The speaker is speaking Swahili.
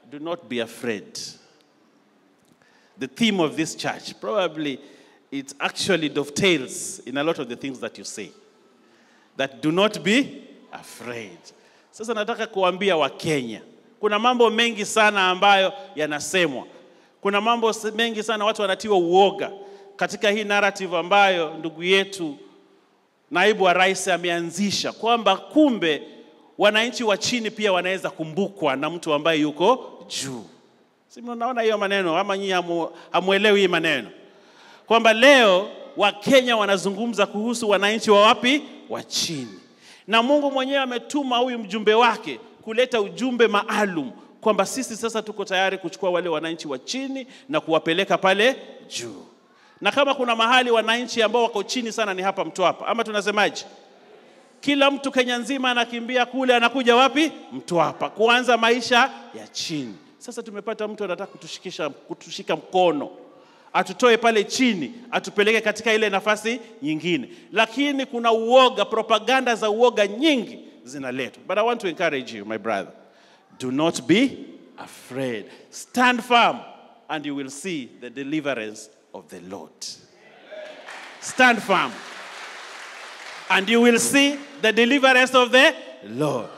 do not be afraid. The theme of this church, probably it actually dovetails in a lot of the things that you say. That do not be afraid. Sasa nataka kuambia Wakenya, kuna mambo mengi sana ambayo yanasemwa. Kuna mambo mengi sana watu wanatiwa uoga katika hii narrative ambayo ndugu yetu naibu wa rais ameanzisha kwamba kumbe wananchi wa chini pia wanaweza kumbukwa na mtu ambaye yuko juu. Si mnaona hiyo maneno ama nyinyi hamu, hamuelewi hii maneno kwamba leo Wakenya wanazungumza kuhusu wananchi wa wapi? Wa chini, na Mungu mwenyewe ametuma huyu mjumbe wake kuleta ujumbe maalum kwamba sisi sasa tuko tayari kuchukua wale wananchi wa chini na kuwapeleka pale juu. Na kama kuna mahali wananchi ambao wako chini sana ni hapa Mtwapa, ama tunasemaje? Kila mtu Kenya nzima anakimbia kule, anakuja wapi? Mtwapa, kuanza maisha ya chini. Sasa tumepata mtu anataka kutushikisha, kutushika mkono atutoe pale chini atupeleke katika ile nafasi nyingine, lakini kuna uoga, propaganda za uoga nyingi zinaletwa. But I want to encourage you my brother, do not be afraid, stand firm and you will see the deliverance of the Lord. Stand firm and you will see the deliverance of the Lord.